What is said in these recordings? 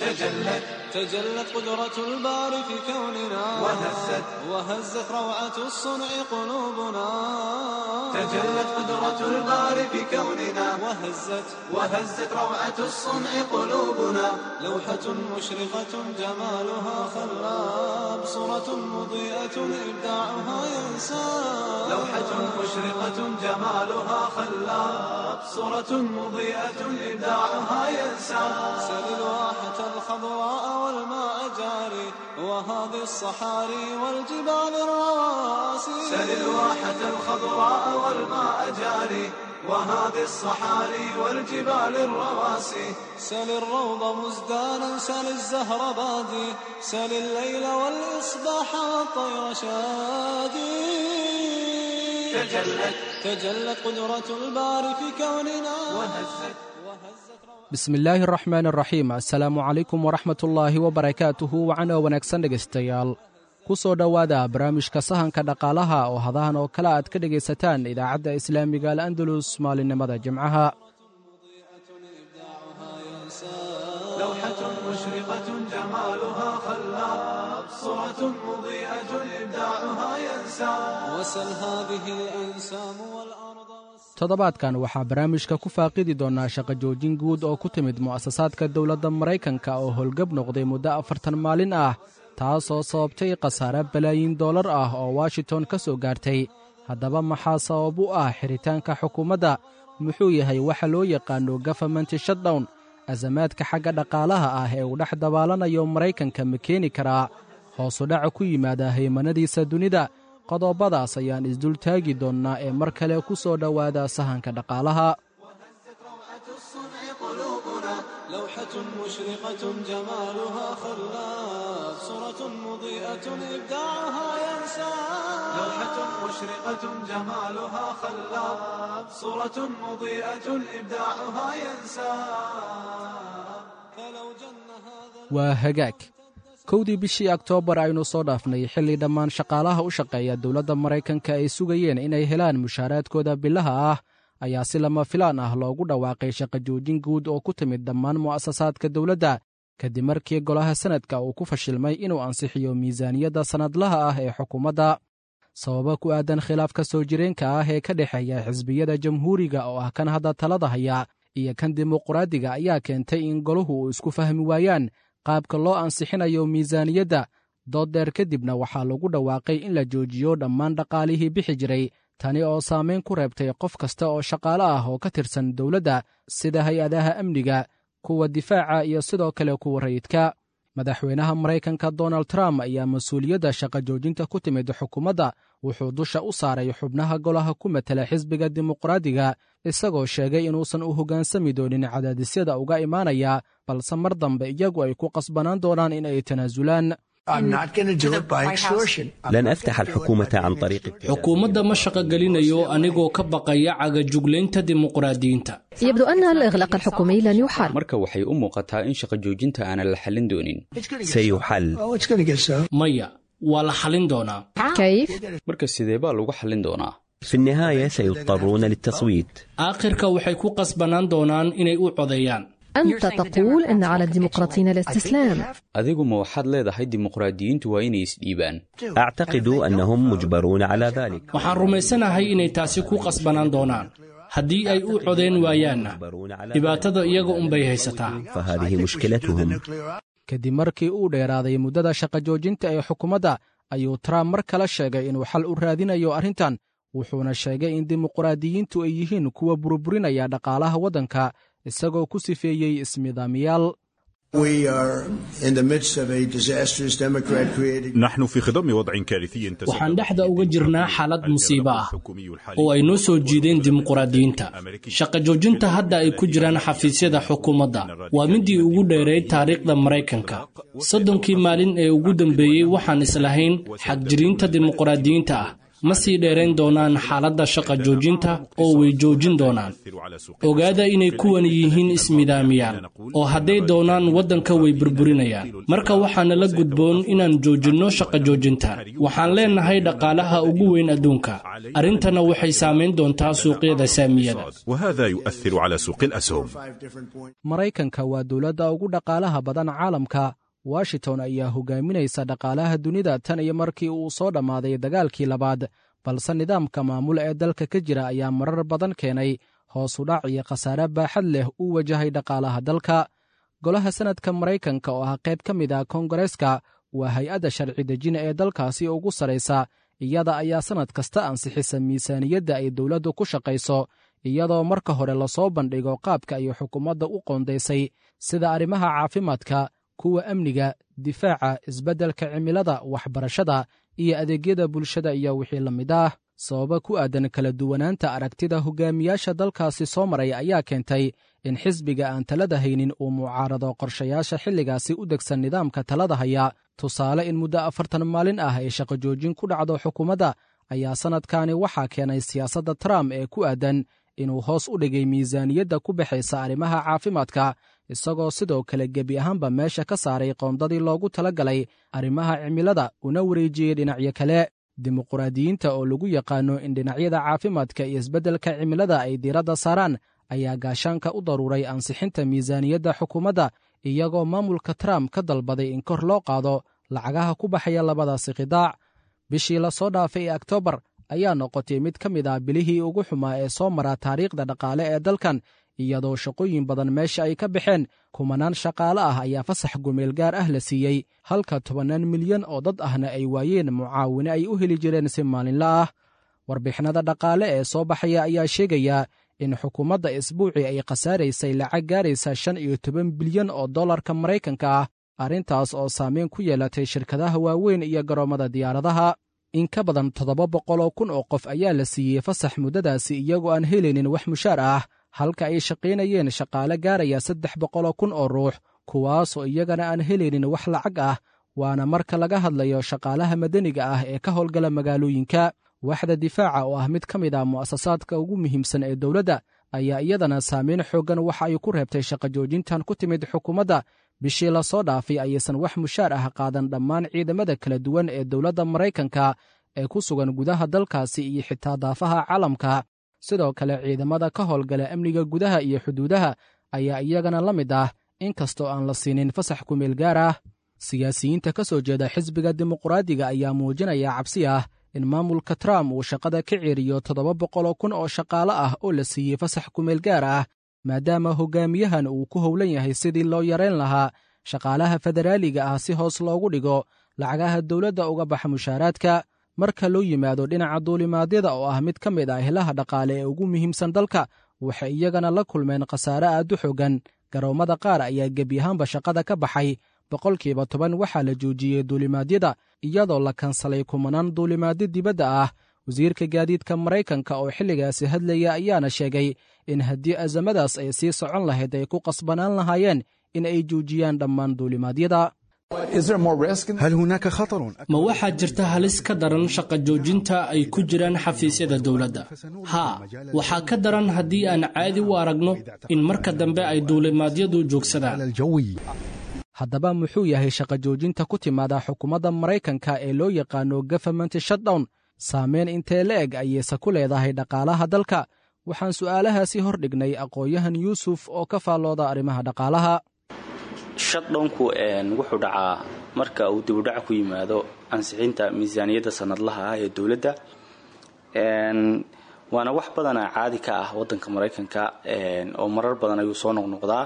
تجلت تجلت قدرة الباري في كوننا وهزت وهزت روعة الصنع قلوبنا تجلت قدرة الباري في كوننا وهزت وهزت روعة الصنع قلوبنا لوحة مشرقة جمالها خلاب صورة مضيئة إبداعها ينساب لوحة مشرقة جمالها خلاب صورة مضيئة إبداعها ينسى سل الواحة الخضراء والماء جاري وهذه الصحاري والجبال الرواسي سل الواحة الخضراء والماء جاري وهذه الصحاري والجبال الرواسي سل الروض مزدانا سل الزهر بادي سل الليل والإصباح والطير شادي تجلت تجلت قدرة الباري في كوننا وهزت bismi illaahi araxmaan araxiim assalaamu calaykum waraxmatullaahi wabarakaatuhu wacanoo wanaagsan dhegaystayaal ku soo dhowaada barnaamijka sahanka dhaqaalaha oo hadahan oo kale aad ka dhegaysataan idaacadda islaamiga al'andalus maalinimada jimcaha لوحة مشرقة جمالها خلاب صورة مضيئة إبداعها ينسى وسل هذه الأنسام والأرض toddobaadkan waxaa barnaamijka ku faaqidi doonnaa shaqo joojin guud oo ku timid mu'asasaadka dowladda maraykanka oo howlgab noqday muddo afartan maalin ah taasoo sababtay khasaare balaayiin dollar ah oo washington ka soo gaartay haddaba maxaa sabab u ah xiritaanka xukuumadda muxuu yahay waxa loo yaqaano gafamenti shutdown asamaadka xagga dhaqaalaha ah ee uu dhex dabaalanayo maraykanka ma keeni karaa hoosu dhaca ku yimaada haymanadiisa dunida qodobadaas ayaan isdul taagi doonnaa ee mar kale ku soo dhowaada sahanka dhaqaalaha الصنع قلوبنا لوحة مشرقة جمالها خلاف صورة مضيئة إبداعها ينساب لوحة مشرقة جمالها خلاب صورة مضيئة إبداعها ينساب فلو جن هذا waa hagaag kowdii bishii oktoobar aynu soo dhaafnay xilli dhammaan shaqaalaha u shaqeeya dowladda maraykanka ay sugayeen inay helaan mushaaraadkooda bilaha ah ayaa si lama filaan ah loogu dhawaaqay shaqo joojin guud oo ku timid dhammaan mu'asasaadka dowladda kadib markii golaha sanadka uu ku fashilmay inuu ansixiyo miisaaniyadda sannadlaha ah ee xukuumadda sababo ku aadan khilaafka soo jireenka ah ee ka dhexeeya xisbiyada jamhuuriga oo ah kan hadda talada haya iyo kan dimuqraadiga ayaa keentay in golahu uu isku fahmi waayaan qaabka loo ansixinayo miisaaniyadda dood dheer kadibna waxaa lagu dhawaaqay in la joojiyo dhammaan dhaqaalihii bixi jiray tani oo saamayn ku reebtay qof kasta oo shaqaale ah oo ka tirsan dowladda sida hay-adaha amniga kuwa difaaca iyo sidoo kale kuwa rayidka madaxweynaha maraykanka donald trump ayaa mas-uuliyadda shaqo joojinta ku timid xukuumadda wuxuu dusha u saaray xubnaha golaha ku matela xisbiga dimuqraadiga isagoo sheegay inuusan u hoggaansami doonin cadaadisyada uga imaanaya balse mar dambe iyagu ay ku qasbanaan doonaan in ay tanaasulaan لن أفتح الحكومة عن طريق xukuumadda ma shaqogelinayo anigoo ka baqaya cagajuglaynta dimuqraadiyiinta يبدو أن الإغلاق الحكومي لن يحل marka waxay u muuqataa in shaqo joojinta aanan la xallin doonin سيحل maya waa la xallin doonaa كيف؟ marka sidee baa lagu xallin doonaa في النهاية سيضطرون للتصويت aakhirka waxay ku qasbanaan doonaan inay u codeeyaan أنت تقول أن على الديمقراطيين الاستسلام adigu ma waxaad leedahay dimuqraadiyiintu waa inay isdhiibaan أعتقد أنهم مجبرون على ذلك waxaan rumaysanahay inay taasi ku qasbanaan doonaan haddii ay u codeen waayaanna مجبرون على dhibaatada iyaga unbay haysataa فهذه مشكلتهم kadib markii uu dheeraaday muddada shaqo joojinta ee xukuumadda ayuu trump mar kale sheegay inuu xal u raadinayo arrintan wuxuuna sheegay in dimuqraadiyiintu ay yihiin kuwa burburinaya dhaqaalaha waddanka isagoo ku sifeeyey ismidaamiyaal نحن في خضم وضع كارثي تسبب waxaan dhexda uga jirnaa xaalad musiibo ah الحكومي الحالي oo ay noo soo jiideen dimuqraadiyiinta shaqo joojinta hadda ay ku jiraan xafiisyada xukuumadda waa midii ugu dheerayd taariikhda maraykanka soddonkii maalin ee ugu dambeeyey waxaan islahayn xagjiriinta dimuqraadiyiinta ah ma sii dheerayn doonaan xaaladda shaqa joojinta oo way joojin doonaan ogaada inay kuwan yihiin ismidaamiyaan oo hadday doonaan waddanka way burburinayaan marka waxaana la gudboon inaan joojinno shaqa joojinta waxaan leenahay dhaqaalaha ugu weyn adduunka arrintana waxay saamayn doontaa suuqyada saamiyada وهذا يؤثر على سوق الأسهم maraykanka waa dowladda ugu dhaqaalaha badan caalamka washington ayaa hogaaminaysa dhaqaalaha dunida tan iyo markii uu soo dhammaaday dagaalkii labaad balse nidaamka maamul ee dalka ka jira ayaa marar badan keenay hoos u dhac iyo khasaare baaxad leh uu wajahay dhaqaalaha dalka golaha sanadka maraykanka oo ah qayb ka mid ah koongareeska waa hay-adda sharci dejina ee dalkaasi ugu saraysa iyada ayaa sannad kasta ansixisa miisaaniyadda ay dowladdu ku shaqayso iyadoo marka hore lasoo bandhigo qaabka ay xukuumadda u qoondaysay sida arrimaha caafimaadka kuwa amniga difaaca isbeddelka cimilada waxbarashada iyo adeegyada bulshada iyo wixii la mid ah sababa ku aadan kala duwanaanta aragtida hogaamiyaasha dalkaasi soo maray ayaa keentay in xisbiga aan talada haynin uu mucaarado qorshayaasha xilligaasi u degsan nidaamka talada haya tusaale in muddo afartan maalin ah ay shaqo joojin ku dhacdo xukuumadda ayaa sannadkani waxaa keenay siyaasadda trump ee ku aadan inuu hoos u dhigay miisaaniyadda ku baxaysa arrimaha caafimaadka isagoo sidoo kale gebi ahaanba meesha ka saaray qoondadii loogu tala galay arrimaha cimilada una wareejiyey dhinacyo kale dimuqraadiyiinta oo lagu yaqaano in dhinacyada caafimaadka iyo isbeddelka cimilada ay diiradda saaraan ayaa gaashaanka u daruuray ansixinta miisaaniyadda xukuumadda iyagoo maamulka trump ka dalbaday in kor loo qaado lacagaha ku baxaya labadaasi khidaac bishii la soo dhaafay ee oktoobar ayaa noqotay mid ka mid ah bilihii ugu xumaa ee soo mara taariikhda dhaqaale ee dalkan iyadoo shaqooyin badan meesha ay ka baxeen kumanaan shaqaale ah ayaa fasax gumeel gaar ah la siiyey halka tobannaan milyan oo dad ahna ay waayeen mucaawine ay u heli jireen si maalinla ah warbixinada dhaqaale ee soo baxaya ayaa sheegaya in xukuumadda isbuucii ay khasaaraysay lacag gaaraysa shan iyo toban bilyan oo dollarka maraykanka ah arrintaas oo saameyn ku yeelatay shirkadaha waaweyn iyo garoommada diyaaradaha in ka badan toddoba boqoloo kun oo qof ayaa la siiyey fasax muddadaasi iyagoo aan helaynin wax mushaar ah halka ay shaqaynayeen shaqaale gaaraya saddex boqoloo kun oo ruux kuwaasoo iyagana aan helaynin wax lacag ah waana marka laga hadlayo shaqaalaha madaniga ah ee ka howlgala magaalooyinka waxda difaaca oo ah mid ka mid ah mu'asasaadka ugu muhiimsan ee dowladda ayaa iyadana saameyn xooggan waxa ay ku reebtay shaqo joojintan ku timid xukuumadda bishii la soo dhaafay ayaysan wax mushaar ah qaadan dhammaan ciidamada kala duwan ee dowladda maraykanka ee ku sugan gudaha dalkaasi iyo xitaa daafaha caalamka sidoo kale ciidamada ka howlgala amniga gudaha iyo xuduudaha ayaa iyagana la mid ah inkastoo aan la siinin fasax kumeel gaar ah siyaasiyiinta ka soo jeeda xisbiga dimuqraadiga ayaa muujinaya cabsi ah in maamulka trump uu shaqada ka ceeriyo toddoba boqoloo kun oo shaqaale ah oo la siiyey fasax kumeel gaar ah maadaama hogaamiyahan uu ku howlan yahay sidii loo yarayn lahaa shaqaalaha federaaliga ah si hoos loogu dhigo lacagaha dowladda uga baxa mushaaraadka marka loo yimaado dhinaca duulimaadyada oo ah mid ka mid ah helaha dhaqaale ee ugu muhiimsan dalka waxay iyagana la kulmeen khasaare aad u xogan garoommada qaar ayaa gebiyahaanba shaqada ka baxay boqolkiiba toban waxaa la joojiyey duulimaadyada iyadoo la kansalay kumanaan duulimaadyo dibadda ah wasiirka gaadiidka maraykanka oo xilligaasi hadlaya ayaana sheegay in haddii azamadaas ay sii socon lahayd ay ku qasbanaan lahaayeen in ay joojiyaan dhammaan duulimaadyada ma waxaa jirta halis ka daran shaqa joojinta ay ku jiraan xafiisyada dowladda haa waxaa ka daran haddii aan caadi u aragno in marka dambe ay duulimaadyadu joogsadaan haddaba muxuu yahay shaqa joojinta ku timaada xukuumadda maraykanka ee loo yaqaano government shutdown saameyn intee la eg ayeyse ku leedahay dhaqaalaha dalka waxaan su'aalahaasi hor dhignay aqoon-yahan yuusuf oo ka faallooda arrimaha dhaqaalaha shaddownku wuxuu dhacaa marka uu dibudhac ku yimaado ansixinta miisaaniyadda sanadlaha ah ee dowladda waana wax badana caadi ka ah wadanka maraykanka oo marar badan ayuu soo noqnoqdaa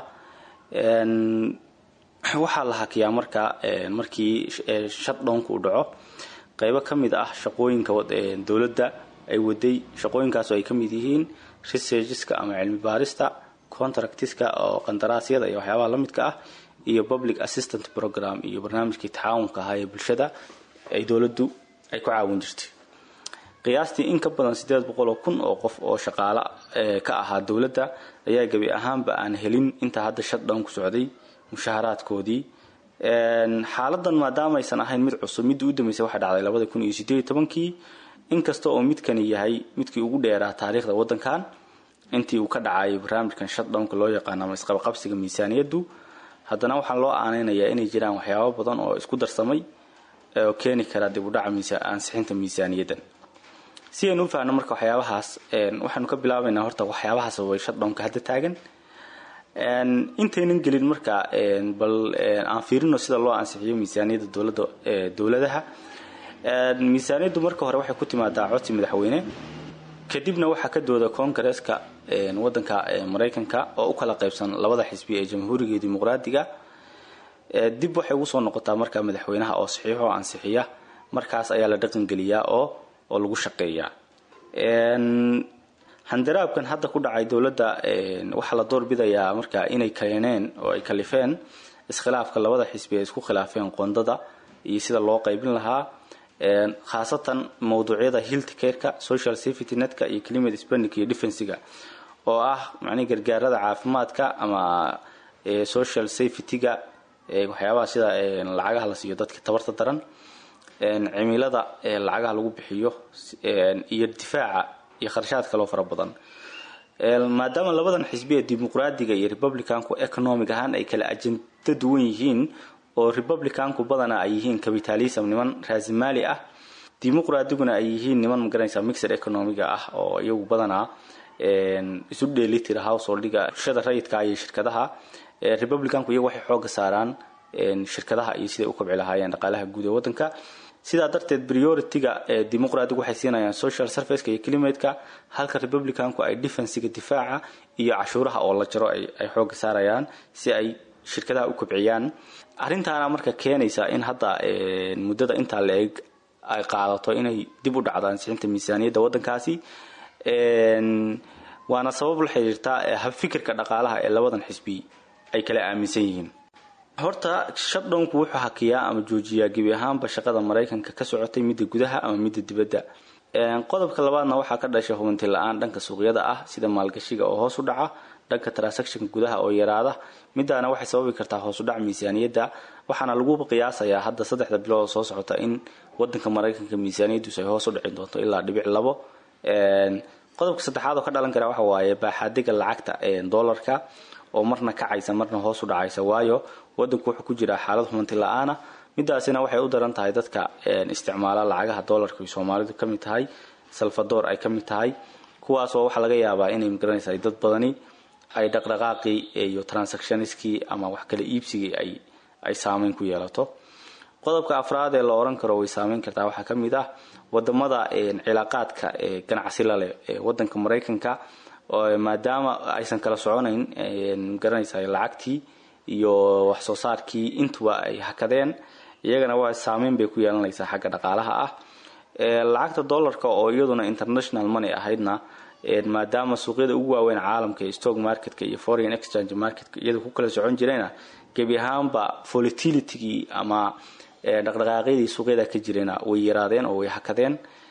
waxaa la hakiyaa marka markii shaddownku uu dhaco qaybo ka mid ah shaqooyinka dowladda ay waday shaqooyinkaas oo ay ka mid yihiin researcheska ama cilmi baarista contractiska oo qandaraasyada iyo waxyaabaha la midka ah iyo public assistant program iyo barnaamijkii tacaawunka ahaa ee bulshada ay dowladdu ay ku caawin jirtay qiyaastii in ka badan sideed boqol oo kun oo qof oo shaqaale ka ahaa dowladda ayaa gebi ahaanba aan helin intaa hadda shaddown ku socday mushaharaadkoodii xaaladan maadaama aysan ahayn mid cusub midda u dambeysay waxay dhacday labada kun iyo sideed iyo tobankii inkasta oo midkani yahay midkii ugu dheeraa taariikhda waddankan intii uu ka dhacayay barnaamijkan shutdownka loo yaqaano ama isqabaqabsiga miisaaniyaddu haddana waxaa loo aaneynayaa inay jiraan waxyaabo badan oo isku darsamay oo keeni kara dib u dhaca ansixinta miisaaniyaddan si aynu u faahno marka waxyaabahaas waxaanu ka bilaabaynaa horta waxyaabaha sababay shutdownka hadda taagan intaynan gelin marka bal aan fiirino sida loo ansixiyo miisaaniyadda dowladda dowladaha miisaaniyaddu marka hore waxay ku timaadaa codsi madaxweyne kadibna waxaa ka dooda koongareeska wadanka maraykanka oo u kala qaybsan labada xisbi ee jamhuuriga iyo dimuqraadiga dib waxay ugu soo noqotaa marka madaxweynaha oo saxiix oo ansixiya markaas ayaa la dhaqangeliyaa oo oo lagu shaqeeyaa handaraabkan hadda ku dhacay dowladda waxaa la doorbidayaa marka inay keeneen oo ay kalifeen iskhilaafka labada xisbi ay isku khilaafeen qondada iyo sida loo qaybin lahaa khaasatan mawduucyada hiltcareka social safety netka iyo climate spending iyo defensiga oo ah macnihi gargaarada caafimaadka ama social safety-ga waxyaabaha sida lacagaha la siiyo dadka tabarta daran cimilada lacagaha lagu bixiyo iyo difaaca iyo kharashaad kaloo fara badan maadaama labadan xisbi ee dimuqraadiga iyo republicanku economic ahaan ay kala ajenda duwan yihiin oo republicanku badana ay yihiin capitalism niman raasimaali ah dimuqraadiguna ay yihiin niman magaranaysa mixed economiga ah oo iyagu badanaa isu dheelitira householdiga bulshada rayidka iyo shirkadaha republicanku iyagu waxay xooga saaraan shirkadaha iyo siday u kobci lahaayeen dhaqaalaha guud ee wadanka sidaa darteed priority-ga dimuqraadigu waxay siinayaan social serviceka iyo climateka halka republicanku ay defensiga difaaca iyo cashuuraha oo la jaro ay xooga saarayaan si ay shirkadaha u kobciyaan arrintaana marka keenaysa in hadda muddada intaa la eg ay qaadato inay dib u dhacdo ansixinta miisaaniyadda waddankaasi waana sabab la xiriirtaa habfikirka dhaqaalaha ee labadan xisbi ay kala aaminsan yihiin horta shutdownku wuxuu hakiyaa ama joojiyaa gebi ahaanba shaqada maraykanka ka socotay midda gudaha ama midda dibadda qodobka labaadna waxaa ka dhashay hubinti la-aan dhanka suuqyada ah sida maalgashiga oo hoos u dhaca dhanka transactionka gudaha oo yaraada midaana waxay sababi kartaa hoos u dhac miisaaniyadda waxaana lagu qiyaasayaa hadda saddexda bilood oo soo socota in wadanka maraykanka miisaaniyaddiisu ay hoos u dhici doonto ilaa dhibic labo qodobka saddexaad oo ka dhalan kara waxa waaye baaxaadiga lacagta doolarka oo marna kacaysa marna hoos u dhacaysa waayo wadanku wuxuu ku jiraa xaalad humanti la-aana midaasina waxay u daran tahay dadka isticmaala lacagaha doolarka ay soomaalidu ka mid tahay salvador ay ka mid tahay kuwaasoo waxaa laga yaabaa inay magaranaysa dad badani ay dhaqdhaqaaqii iyo transactioniskii ama wax kala iibsigii ay ay saameyn ku yeelato qodobka afraad ee la oran karo way saameyn kartaa waxaa ka mid ah wadamada cilaaqaadka ganacsi laleh ee wadanka maraykanka maadaama aysan kala soconayn magaranaysa lacagtii iyo wax soo saarkii intuba ay hakadeen iyagana waa saameyn bay ku yeelanaysaa xagga dhaqaalaha ah lacagta dollarka oo iyaduna international money ahaydna maadaama suuqyada ugu waaweyn caalamka ee stock marketka iyo foreign exchange marketka iyada ku kala socon jirayna gebi ahaanba volatilitygii ama dhaqdhaqaaqyadii suuqyada ka jirayna way yaraadeen oo way hakadeen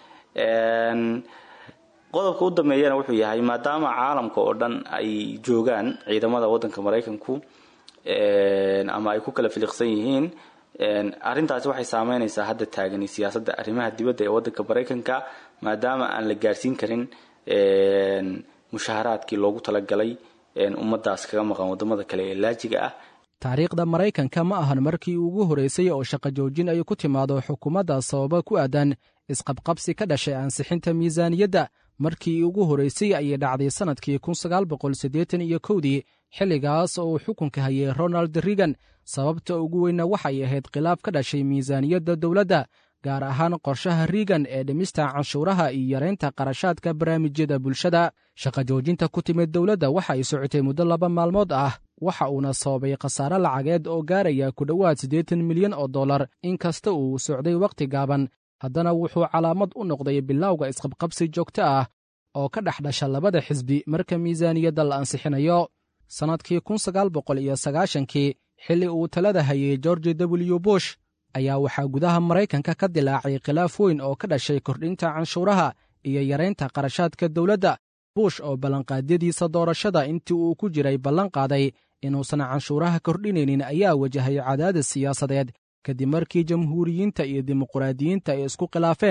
qodobka u dambeeyana wuxuu yahay maadaama caalamka oo dhan ay joogaan ciidamada wadanka maraykanku ama ay ku kala filiqsan yihiin arrintaasi waxay saameynaysaa hadda taagani siyaasadda arrimaha dibadda ee wadanka maraykanka maadaama aan la gaarsiin karin mushaharaadkii loogu talagalay ummadaas kaga maqan wadamada kale ee laajiga ah taariikhda maraykanka ma ahan markii ugu horreysay oo shaqo joojin ay ku timaado xukuumadda sababa ku aadan isqabqabsi ka dhashay ansixinta miisaaniyadda markii ugu horreysay ayay dhacday sannadkii kun sagaal boqol siddeetan iyo kowdii xilligaas oo uu xukunka hayay ronald reagan sababta ugu weynna waxay ahayd khilaaf ka dhashay miisaaniyadda dowladda gaar ahaan qorshaha reagan ee dhimista canshuuraha iyo yaraynta qarashaadka barnaamijyada bulshada shaqa joojinta ku timid dowladda waxa ay socotay muddo laba maalmood ah waxa uuna sababay khasaare lacageed oo gaaraya ku dhowaad siddeetan milyan oo dollar in kasta uu socday wakhti gaaban haddana wuxuu calaamad u noqday bilowga isqabqabsi joogto ah oo ka dhex dhasha labada xisbi marka miisaaniyadda la ansixinayo sannadkii kun sagaal boqol iyo sagaashankii xilli uu talada hayay george w bush ayaa waxaa gudaha maraykanka ka dilaacay khilaaf weyn oo ka dhashay kordhinta canshuuraha iyo yaraynta qarashaadka dowladda bush oo ballanqaadyadiisa doorashada intii uu ku jiray ballan qaaday inuusan canshuuraha kordhinaynin ayaa wajahay cadaadis siyaasadeed kadib markii jamhuuriyiinta iyo dimuqraadiyiinta ay isku khilaafeen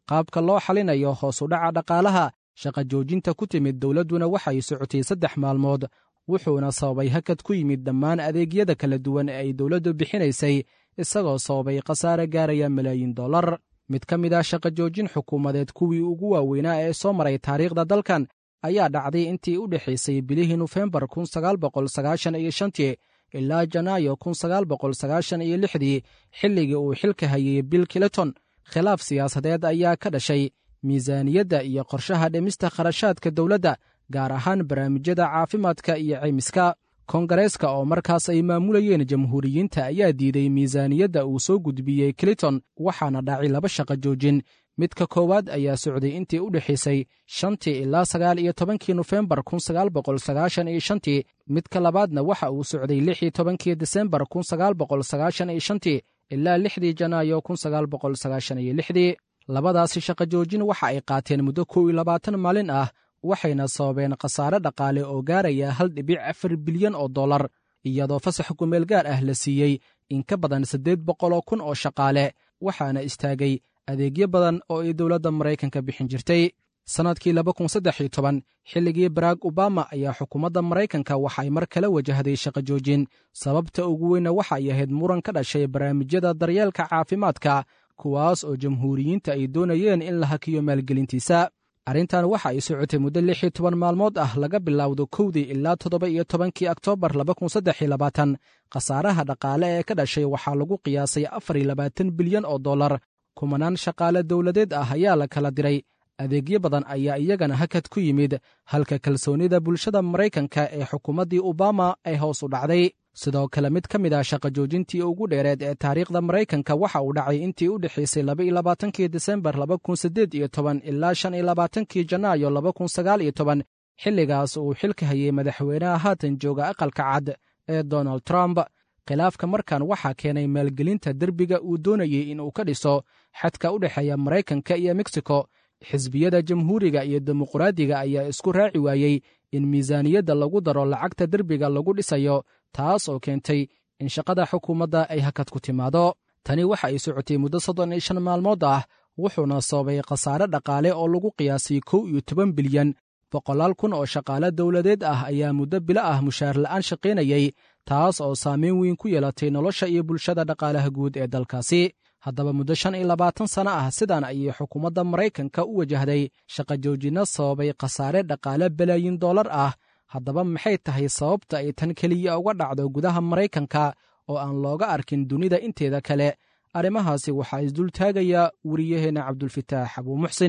qaabka loo xalinayo hoos u dhaca dhaqaalaha shaqa joojinta ku timid dowladduna waxay socotay saddex maalmood wuxuuna sababay hakad ku yimid dhammaan adeegyada kala duwan ee ay dowladdu bixinaysay isagoo sababay khasaare gaaraya malaayiin dollar mid ka mid ah shaqa joojin xukuumadeed kuwii ugu waaweynaa ee soo maray taariikhda dalkan ayaa dhacday intii u dhexaysay bilihii nofembar kun sagaal boqol sagaashan iyo shantii ilaa janaayo kun sagaal boqol sagaashan iyo lixdii xilligii uu xilka hayay bill clinton khilaaf siyaasadeed ayaa ka dhashay miisaaniyadda iyo qorshaha dhimista kharashaadka dowladda gaar ahaan barnaamijyada caafimaadka iyo caymiska kongareeska oo markaas ay maamulayeen jamhuuriyiinta ayaa diiday miisaaniyadda uu soo gudbiyey clinton waxaana dhacay laba shaqa joojin midka koowaad ayaa socday intii u dhexaysay shantii ilaa sagaal iyo tobankii nofembar kun sagaal boqol sagaashan iyo shantii midka labaadna waxa uu socday lix iyo tobankii desembar kun sagaal boqol sagaashan iyo shantii ilaa lixdii janaayo kun sagaal boqol sagaashan iyo lixdii labadaasi shaqa joojin waxa ay qaateen muddo kow iyo labaatan maalin ah waxayna sababeen khasaare dhaqaale oo gaaraya hal dhibic afar bilyan oo dollar iyadoo fasax kumeel gaar ah la siiyey in ka badan siddeed boqoloo kun oo shaqaale waxaana istaagay adeegyo badan oo ay dowladda maraykanka bixin jirtay sannadkii laba kun saddex iyo toban xilligii barack obama ayaa xukuumadda maraykanka waxay mar kale wajahday shaqa joojin sababta ugu weynna waxa ay ahayd muran ka dhashay barnaamijyada daryeelka caafimaadka kuwaas oo jamhuuriyiinta ay doonayeen in la hakiyo maalgelintiisa arrintan waxa ay socotay muddo lix iyo toban maalmood ah laga bilowdo kowdii ilaa toddoba iyo tobankii oktoobar laba kun saddex iyo labaatan khasaaraha dhaqaale ee ka dhashay waxaa lagu qiyaasay afar iyo labaatan bilyan oo dollar kumanaan shaqaale dowladeed ah ayaa la kala diray adeegyo badan ayaa iyagana hakad ku yimid halka kalsoonnida bulshada maraykanka ee xukuumaddii obama ay hoos u dhacday sidoo kale mid ka mid ah shaqa joojintii ugu dheereed ee taariikhda maraykanka waxa uu dhacay intii u dhexaysay laba iyo labaatankii desembar laba kun siddeed iyo toban ilaa shan iyo labaatankii janaayo laba kun sagaal iyo toban xilligaas uu xilka hayay madaxweynaha haatan jooga aqalka cad ee donald trump khilaafka markan waxaa keenay maalgelinta derbiga uu doonayey in uu ka dhiso xadka u dhexeeya maraykanka iyo mexico xisbiyada jamhuuriga iyo dimuqraadiga ayaa isku raaci waayey in miisaaniyadda lagu daro lacagta derbiga lagu dhisayo taas oo keentay in shaqada xukuumadda ay hakad ku timaado tani waxa ay socotay muddo soddon iyo shan maalmood ah wuxuuna sababay khasaare dhaqaale oo lagu qiyaasay kow iyo toban bilyan boqolaal kun oo shaqaale dowladeed ah ayaa muddo bilo ah mushaar la'aan shaqaynayey taas oo saameyn weyn ku yeelatay nolosha iyo bulshada dhaqaalaha guud ee dalkaasi haddaba muddo shan iyo labaatan sano ah sidan ayay xukuumadda maraykanka u wajahday shaqa joojinno sababay khasaare dhaqaale balaayin dollar ah haddaba maxay tahay sababta ay tan keliya uga dhacdo gudaha maraykanka oo aan looga arkin dunida inteeda kale arrimahaasi waxaa isdul taagaya wariyaheenna cabdulfitaax abuu muxsin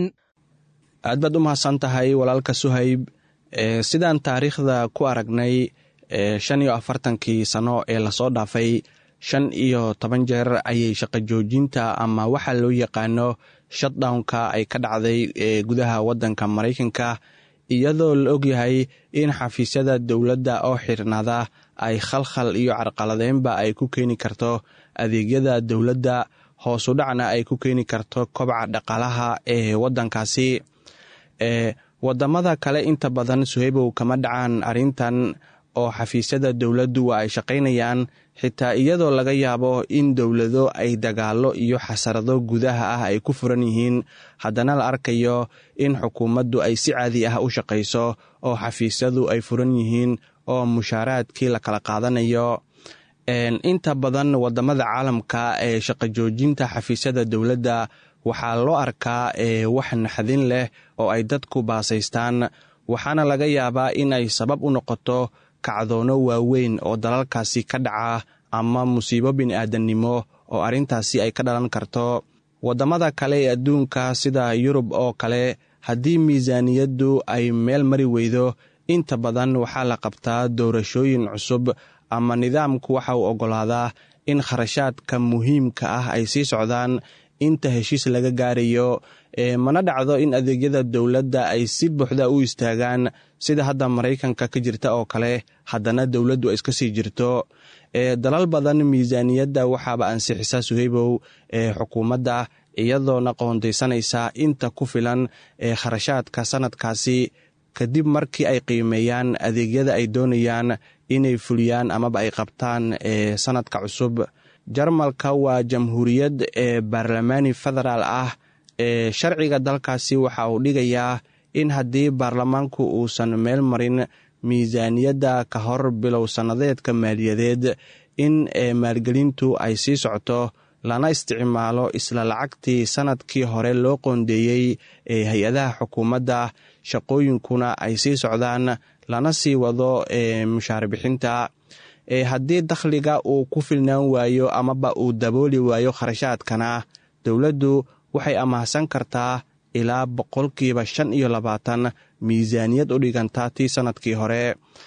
aad baad u mahadsan tahay walaalka suhayb sidaan taariikhda ku aragnay shan iyo afartankii sano ee lasoo dhaafay shan iyo toban jeer ayay shaqo joojinta ama waxaa loo yaqaano shutdownka ay ka dhacday gudaha waddanka maraykanka iyadoo la ogyahay in xafiisyada dowladda oo xirnaada ay khalkhal iyo carqaladeynba ay ku keeni karto adeegyada dowladda hoosu dhacna ay ku keeni karto kobca dhaqaalaha ee waddankaasi wadamada kale inta badan suhaybow kama dhacaan arrintan oo xafiisyada dowladdu waa ay shaqaynayaan xitaa iyadoo laga yaabo in dowlado ay dagaalo iyo xasarado gudaha ah ay ku furan yihiin haddana la arkayo in xukuumaddu ay si caadi ah u shaqayso oo xafiisyadu ay furan yihiin oo mushaaraadkii la kala qaadanayo inta badan wadamada caalamka ee shaqo joojinta xafiisyada dowladda waxaa loo arkaa wax naxdin leh oo ay dadku baasaystaan waxaana laga yaabaa in ay sabab u noqoto kacdoono waaweyn oo dalalkaasi ka dhaca ama musiibo bini-aadannimo oo arrintaasi ay ka dhalan karto waddamada kale ee adduunka sida yurub oo kale haddii miisaaniyaddu ay meel mari weydo inta badan waxaa la qabtaa doorashooyin cusub ama nidaamku waxa uu oggolaadaa in kharashaadka muhiimka ah ay sii socdaan inta heshiis laga gaarayo mana dhacdo in adeegyada dowladda ay si buuxda u istaagaan sida hadda maraykanka ka jirta oo kale haddana dowladdu ay iska sii jirto dalal badan miisaaniyadda waxaaba ansixisa suhaybow ee xukuumadda iyadoona qoondaysanaysa inta ku filan ee kharashaadka sanadkaasi kadib markii ay qiimeeyaan adeegyada ay doonayaan inay fuliyaan amaba ay qabtaan ee sanadka cusub jarmalka waa jamhuuriyad ee baarlamaani federaal ah sharciga dalkaasi waxa uu dhigayaa in haddii baarlamaanku uusan meel marin miisaaniyadda ka hor bilow sannadeedka maaliyadeed in maalgelintu ay sii socto lana isticmaalo isla lacagtii sanadkii hore loo qoondeeyey ee hay-adaha xukuumadda shaqooyinkuna ay sii socdaan lana sii wado mushaar bixinta haddii dakhliga uu ku filnaan waayo amaba uu dabooli waayo kharashaadkana dowladdu waxay amahsan kartaa ilaa boqolkiiba shan iyo labaatan miisaaniyad u dhiganta tii sanadkii hore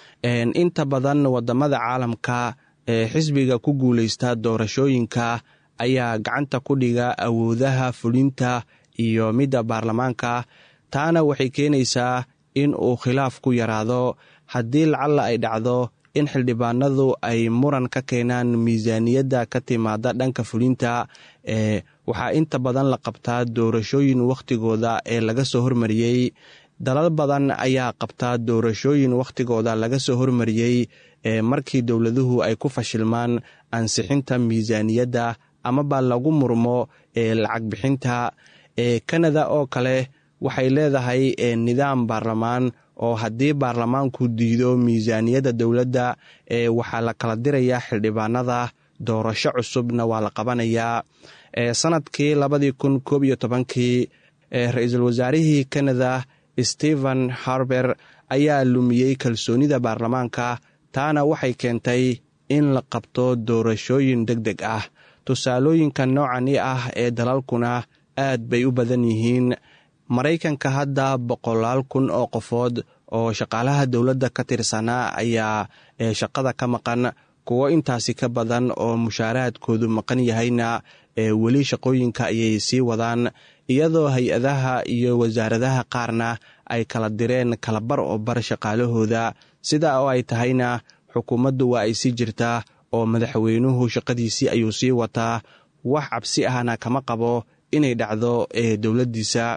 inta badan wadamada caalamka ee xisbiga ku guuleysta doorashooyinka ayaa gacanta ku dhiga awoodaha fulinta iyo midda baarlamaanka taana waxay keenaysaa in uu khilaaf ku yaraado haddii lacalla ay dhacdo in xildhibaanadu ay muran ka keenaan miisaaniyadda ka timaada dhanka fulinta ee waxaa inta badan la qabtaa doorashooyin wakhtigooda ee laga soo hormariyey dalal badan ayaa qabtaa doorashooyin wakhtigooda laga soo hormariyey ee markii dowladuhu ay ku fashilmaan ansixinta miisaaniyadda amaba lagu murmo ee lacag bixinta ee kanada oo kale waxay leedahay nidaam baarlamaan oo haddii baarlamaanku diido miisaaniyadda dowladda ee waxaa la kala dirayaa xildhibaanada doorasho cusubna waa la qabanayaa sanadkii labadii kun koob iyo tobankii ra-iisul wasaarihii kanada stephen harber ayaa lumiyey kalsoonida baarlamaanka taana waxay keentay in la qabto doorashooyin deg deg ah tusaalooyinka noocani ah ee dalalkuna aad bay u badan yihiin maraykanka hadda boqolaal kun oo qofood oo shaqaalaha dowladda ka tirsanaa ayaa shaqada ka maqan kuwo intaasi ka badan oo mushaaraadkoodu maqan yahayna weli shaqooyinka ayay sii wadaan iyadoo hay-adaha iyo wasaaradaha qaarna ay kala direen kalabar oo bar shaqaalahooda sida oo ay tahayna xukuumaddu waa ay sii jirtaa oo madaxweynuhu shaqadiisii ayuu sii wataa wax cabsi ahna kama qabo inay dhacdo dowladdiisa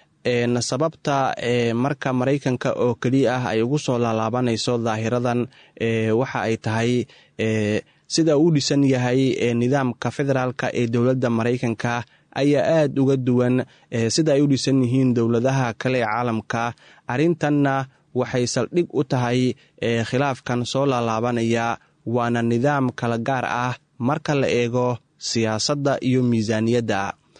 sababta marka maraykanka oo keliya ah ay ugu soo laalaabanayso daahiradan waxa ay tahay sida uu dhisan yahay nidaamka federaalka ee dowladda maraykanka ayaa aad uga duwan sida ay u dhisan yihiin dowladaha kale ee caalamka arrintanna waxay saldhig u tahay khilaafkan soo laalaabanaya waana nidaam kala gaar ah marka la eego siyaasadda iyo miisaaniyadda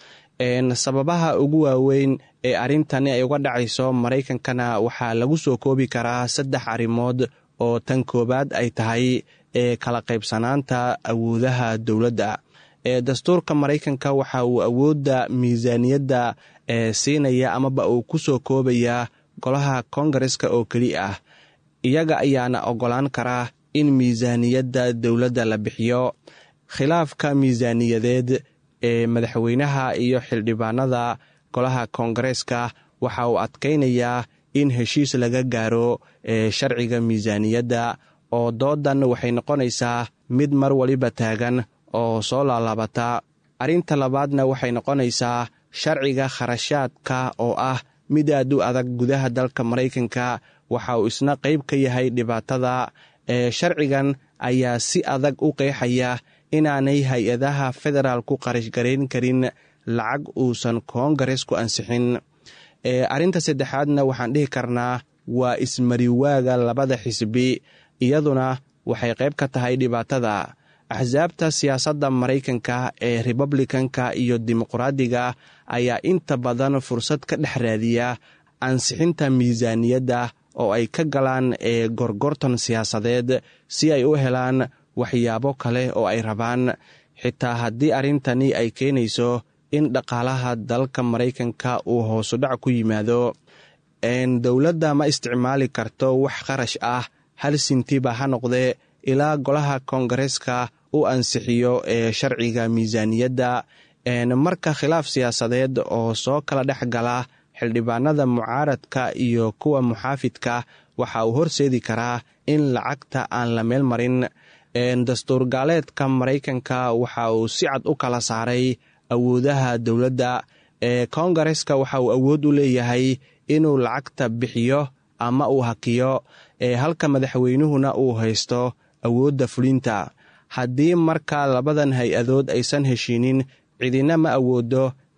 sababaha ugu waaweyn ee arrintani ay uga dhacayso maraykankana waxaa lagu soo koobi karaa saddex arrimood oo tan koowaad ay tahay ee kala qaybsanaanta awoodaha dowladda ee dastuurka maraykanka waxa uu awoodda miisaaniyadda ee siinaya amaba uu ku soo koobaya golaha kongareska oo keli ah iyaga ayaana oggolaan karaa in miisaaniyadda dowladda la bixiyo khilaafka miisaaniyadeed ee madaxweynaha iyo xildhibaanada golaha koongareeska waxa uu adkaynayaa in heshiis laga gaaro ee sharciga miisaaniyadda oo doodan waxay noqonaysaa mid mar waliba taagan oo soo laalaabata arrinta labaadna waxay noqonaysaa sharciga kharashaadka oo ah mid aad u adag gudaha dalka maraykanka waxa uu isna qayb ka yahay dhibaatada ee sharcigan ayaa si adag u qeexaya inaanay hay-adaha federaal ku qarashgarayn karin lacag uusan koongares ku ansixin arrinta saddexaadna waxaan dhihi karnaa waa ismariwaaga labada xisbi iyaduna waxay qayb ka tahay dhibaatada axsaabta siyaasadda maraykanka ee republikanka iyo dimuqraadiga ayaa inta badan fursad ka dhex raadiya ansixinta miisaaniyadda oo ay ka galaan ee gorgortan siyaasadeed si ay u helaan waxyaabo kale oo ay rabaan xitaa haddii arrintani ay keenayso in dhaqaalaha dalka maraykanka uu hoosudhac ku yimaado dowladda ma isticmaali karto wax kharash ah hal sintiba ha noqdee ilaa golaha koongareeska u ansixiyo ee sharciga miisaaniyadda marka khilaaf siyaasadeed oo soo kala dhex gala xildhibaanada mucaaradka iyo kuwa muxaafidka waxa uu horseedi karaa in lacagta aan la meel marin dastuur gaaleedka maraykanka waxa uu si cad u kala saaray awoodaha dowladda ee koongareska waxa uu awood u leeyahay inuu lacagta bixiyo ama uu hakiyo ee halka madaxweynuhuna uu haysto awoodda fulinta haddii marka labadan hay-adood aysan heshiinin cidina ma awoodo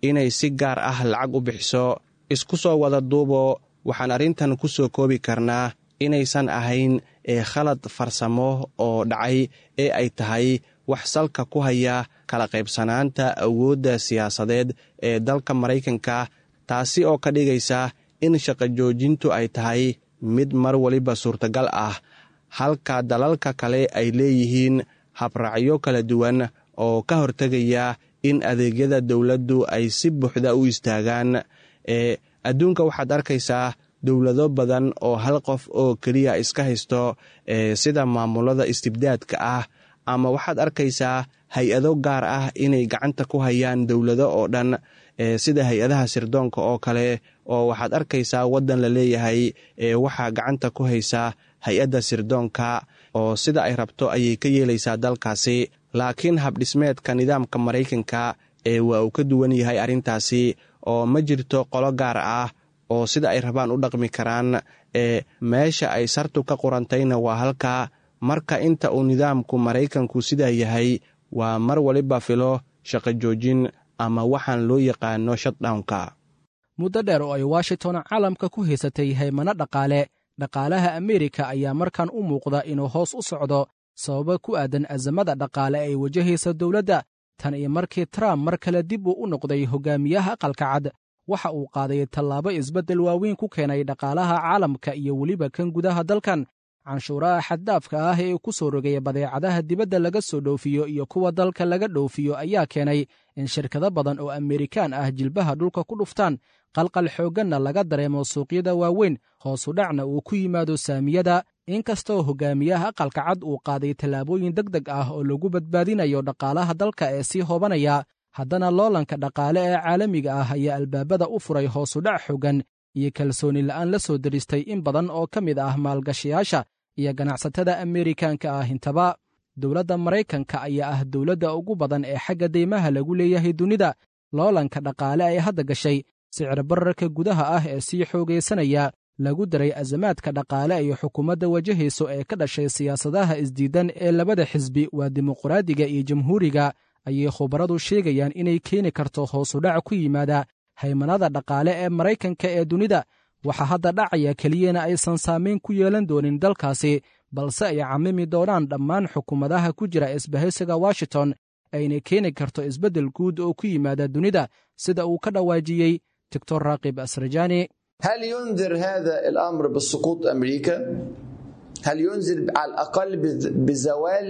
inay si gaar ah lacag u bixiso isku soo wada duubo waxaan arrintan ku soo koobi karnaa inaysan ahayn ee khalad farsamo oo dhacay ee ay tahay wax salka ku haya kala qaybsanaanta awoodda siyaasadeed ee dalka maraykanka taasi oo ka dhigaysa in shaqo joojintu ay tahay mid mar waliba suurtagal ah halka dalalka kale ay leeyihiin habraacyo kala duwan oo ka hortegaya in adeegyada dowladdu ay si buuxda u istaagaan ee adduunka waxaad arkaysaa dowlado badan oo hal qof oo keliya iska haysto ee sida maamulada istibdaadka ah ama waxaad arkaysaa hay-ado gaar ah inay gacanta ku hayaan dowlado oo dhan sida hay-adaha sirdoonka oo kale oo waxaad arkaysaa waddan la leeyahay ee waxaa gacanta ku haysa hay-adda sirdoonka oo sida ay rabto ayay ka yeelaysaa dalkaasi laakiin habdhismeedka nidaamka maraykanka ee waa uu ka duwan yahay arrintaasi oo ma jirto qolo gaar ah oo sida ay rabaan u dhaqmi karaan ee meesha ay sartu ka qurantayna waa halka marka inta uu nidaamku maraykanku sidaa yahay waa mar waliba filo shaqo joojin ama waxaan loo yaqaano shutdownka muddo dheer oo ay washington caalamka ku haysatay haymano dhaqaale dhaqaalaha ameerika ayaa markan u muuqda inuu hoos u socdo sababo ku aadan azamada dhaqaale ay wajahaysa dowladda tan iyo markii trump mar kale dib uu u noqday hogaamiyaha aqalka cad waxa uu qaaday tallaabo isbeddel waaweyn ku keenay dhaqaalaha caalamka iyo weliba kan gudaha dalkan canshuuraha xaddaafka ah ee ku soo rogaya badeecadaha dibadda laga soo dhoofiyo iyo kuwa dalka laga dhoofiyo ayaa keenay in shirkado badan oo amerikaan ah jilbaha dhulka ku dhuftaan qalqal xoogganna laga dareemo suuqyada waaweyn hoosu dhacna uu ku yimaado saamiyada inkastoo hogaamiyaha aqalka cad uu qaaday tallaabooyin deg deg ah oo lagu badbaadinayo dhaqaalaha dalka ee sii hoobanaya haddana loolanka dhaqaale ee caalamiga ah ayaa albaabada u furay hoosudhac xooggan iyo kalsooni la'aan la soo deristay in badan oo ka mid ah maalgashayaasha iyo ganacsatada ameerikaanka ah intaba dowladda maraykanka ayaa ah dowladda ugu badan ee xagga deymaha lagu leeyahay dunida loolanka dhaqaale ay hadda gashay sicir bararka gudaha ah ee sii xoogaysanaya lagu daray azamaadka dhaqaale ay xukuumadda wajahayso ee ka dhashay siyaasadaha isdiidan ee labada xisbi waa dimuqraadiga iyo jamhuuriga ayay khubaradu sheegayaan inay keeni karto hoosudhac ku yimaada haymanada dhaqaale ee maraykanka ee dunida waxaa hadda dhacaya keliyana aysan saamayn ku yeelan doonin dalkaasi balse ay camimi doonaan dhammaan xukuumadaha ku jira isbahaysiga washington ayna keeni karto isbeddel guud oo ku yimaada dunida sida uu ka dhawaajiyey doctor raaqib asrajani هل ينذر هذا الامر بسقوط امريكا؟ هل ينذر على الاقل بزوال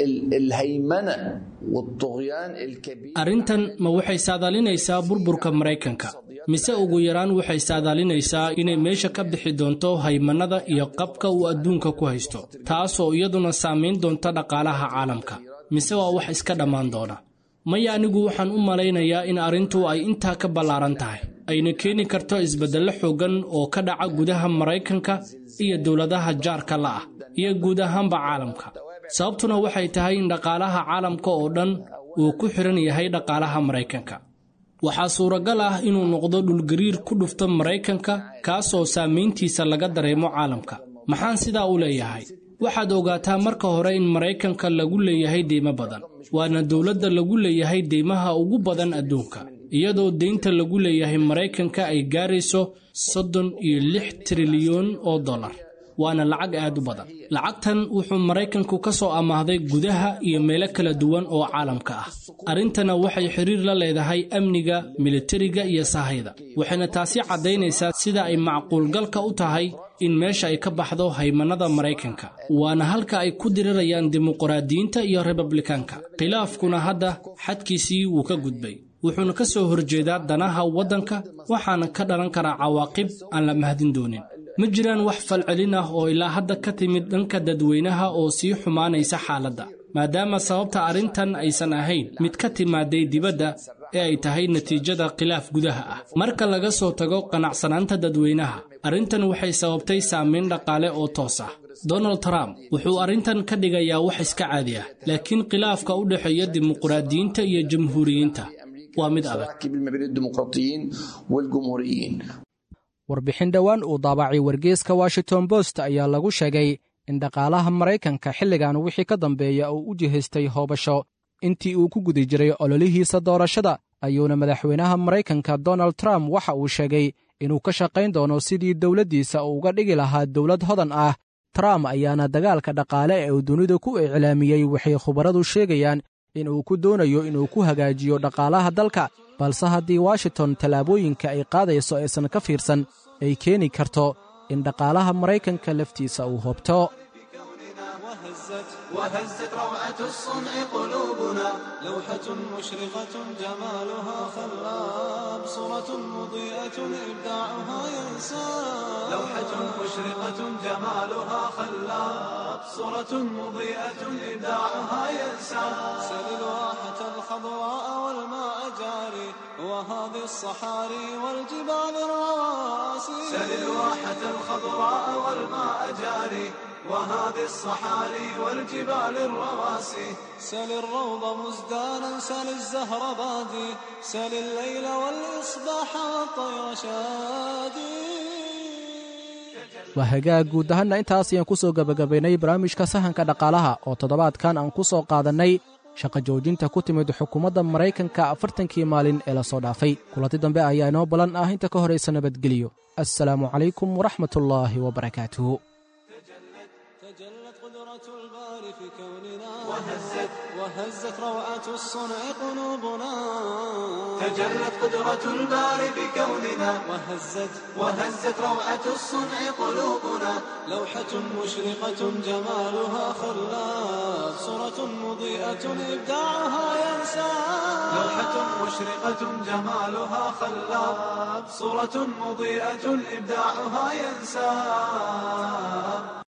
الهيمنه والطغيان الكبير arrintan ma waxay saadaalinaysaa burburka maraykanka mise ugu yaraan waxay saadaalinaysaa inay meesha ka bixi doonto haymannada iyo qabka uu adduunka ku haysto taasoo iyaduna saamayn doonta dhaqaalaha caalamka mise waa wax iska dhammaan doona maya anigu waxaan u malaynayaa in arrintu ay intaa ka ballaaran tahay ayna keeni karto isbeddello xooggan oo ka dhaca gudaha maraykanka iyo dowladaha jaarka la'ah iyo guud ahaanba caalamka sababtuna waxay tahay in dhaqaalaha caalamka oo dhan uu ku xidhan yahay dhaqaalaha maraykanka waxaa suuragal ah inuu noqdo dhulgariir ku dhufto maraykanka kaasoo saamayntiisa laga dareemo caalamka maxaan sidaa u leeyahay waxaad ogaataa marka hore in maraykanka lagu leeyahay deymo badan waana dowladda lagu leeyahay deymaha ugu badan adduunka iyadoo deynta lagu leeyahay maraykanka ay gaarayso soddon iyo lix trilyan oo dollar waana lacag aad u badan lacagtan wuxuu maraykanku ka soo amaahday gudaha iyo meelo kala duwan oo caalamka ah arrintana waxay xiriir la leedahay amniga militariga iyo sahayda waxayna taasi caddaynaysaa sida ay macquulgalka u tahay in meesha ay ka baxdo haymannada maraykanka waana halka ay ku dirirayaan dimuqraadiyiinta iyo republikaanka khilaafkuna hadda xadkiisii wuu ka gudbay wuxuuna ka soo horjeedaa danaha waddanka waxaana ka dhalan karaa cawaaqib aan la mahdin doonin ma jiraan wax falcelin ah oo ilaa hadda ka timid dhanka dadweynaha oo sii xumaanaysa xaaladda maadaama sababta arrintan aysan ahayn mid ka timaaday dibadda ee ay tahay natiijada khilaaf gudaha ah marka laga soo tago qanacsanaanta dadweynaha arrintan waxay sababtay saamayn dhaqaale oo toos ah donald trump wuxuu arrintan ka dhigayaa wax iska caadi ah laakiin khilaafka u dhexeeya dimuqraadiyiinta iyo jamhuuriyiinta waa mid adag warbixin dhowaan uu daabacay wargeeska washington bost ayaa lagu sheegay in dhaqaalaha maraykanka xilligan wixii ka dambeeya uu u jihaystay hoobasho intii uu ku guda jiray ololihiisa doorashada ayuuna madaxweynaha maraykanka donald trump waxa uu sheegay inuu ka shaqayn doono sidii dowladdiisa uu uga dhigi lahaa dowlad hodan ah trump ayaana dagaalka dhaqaale ee uu dunida ku iclaamiyey waxay khubaradu sheegayaan in uu ku doonayo inuu ku hagaajiyo dhaqaalaha dalka balse haddii washington tallaabooyinka ay qaadayso aysan ka fiirsan ay keeni karto in dhaqaalaha maraykanka laftiisa uu hoobto وهزت روعة الصنع قلوبنا لوحة مشرقة جمالها خلاب صورة مضيئة إبداعها ينساب لوحة مشرقة جمالها خلاب صورة مضيئة إبداعها ينساب سل الواحة الخضراء والماء جاري وهذه الصحاري والجبال الرواسي سل الواحة الخضراء والماء جاري وهذه الصحاري والجبال الرواسي سل الروض مزدانا سل الزهر بادي سل الليل والإصباح والطير شادي waa hagaag guud ahaanna intaas ayaan ku soo gebagabaynay barnaamijka sahanka dhaqaalaha oo toddobaadkan aan ku soo qaadannay shaqa joojinta ku timid xukuumadda maraykanka afartankii maalin ee la soo dhaafay kulanti dambe ayaa inoo ballan ah inta ka horaysa nabadgeliyo assalaamu calaykum waraxmatullaahi wabarakaatuh وهزت وهزت روعة الصنع قلوبنا تجلت قدرة الباري بكوننا وهزت وهزت روعة الصنع قلوبنا لوحة مشرقة جمالها خلاب صورة مضيئة إبداعها ينسى لوحة مشرقة جمالها خلاب صورة مضيئة إبداعها ينسى